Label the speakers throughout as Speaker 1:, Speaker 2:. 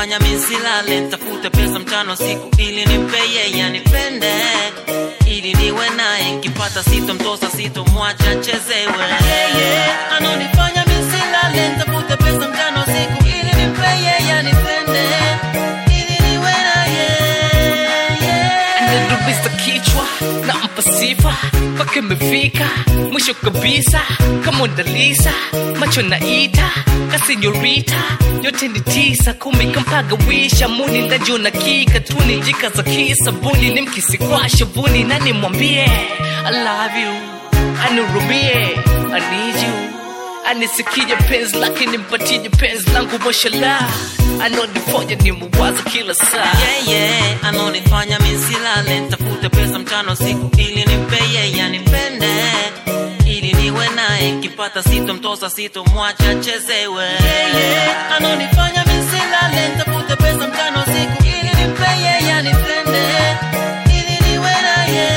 Speaker 1: anonifanya misilale ntafute pesa mchana siku ili nimpe yeye anipende ili niwe naye nkipata sito mtosa sito mwacha chezewe yeah, yeah. anonifanya misilale ntafute pesa mchana siku ili nimpe yeye anipende ili niwe naye yeah.
Speaker 2: Anadubiza kichwa nampa sifa mpaka imefika mwisho kabisa kama Mondalisa macho naita kasenyorita yote ni tisa kumi kampaga wisha muni ndajona kika tuni jika za kisabuni ni mkisi kwa shavuni na nimwambie I love you anurumie I need you anisikije penzi lake nimpatie penzi langu mashallah anonifoja ni muwaza kila saa
Speaker 1: yeah, yeah. anonifanya misilale ntafute pesa mchana siku ili nimpe yeye anipende ili niwe naye nkipata sito mtosa sito mwacha chezewe yeah, yeah. anonifanya misilale ntafute pesa mchana siku ili nimpe yeye anipende ili niwe naye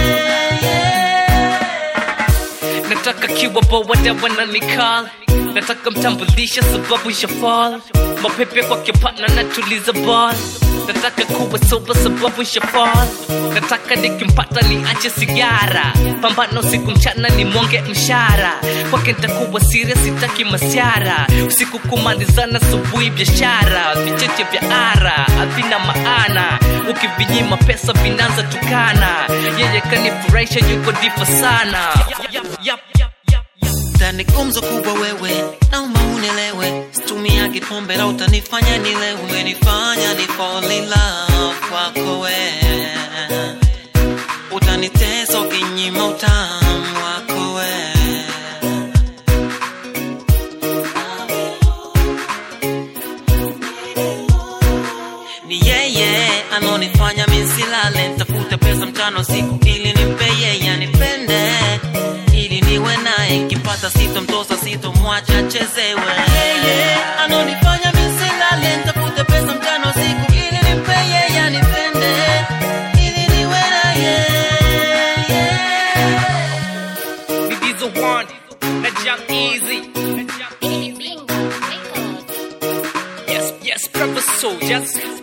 Speaker 1: yeah.
Speaker 2: nataka kiwa bowada wananikal nataka mtambulisha sababu shafal mapepe kwake pana natuliza bal nataka kuwa soba sababu shafal nataka nikimpata niache sigara pambano siku mchana ni mwonge mshara kwake ntakuwa siria sitaki masiara usiku kumalizana subuhi biashara vicheche vya ara havina maana ukivinyima pesa vinaanza tukana yeye kanifurahisha yuko difa sana yap, yap, yap, yap, yap.
Speaker 1: Tani gumzo kubwa wewe, naomba unielewe, situmiagi pombe la utanifanya nilewe, umenifanya ni fall in love kwako we, utanitesa ukinyima utamu wako we. Ni yeye anonifanya misilale, ntafute pesa mchana usiku ili nimpe yeye anipende ili niwe naye nkipata sito mtosa sito mwacha chezewe yeah, yeah. anonifanya misilale ntafute pesa mchana usiku ili nimpe yeye anipende ili niwe naye yeah.
Speaker 2: It is a one, na jump easy. Yes, yes, purpose soldiers.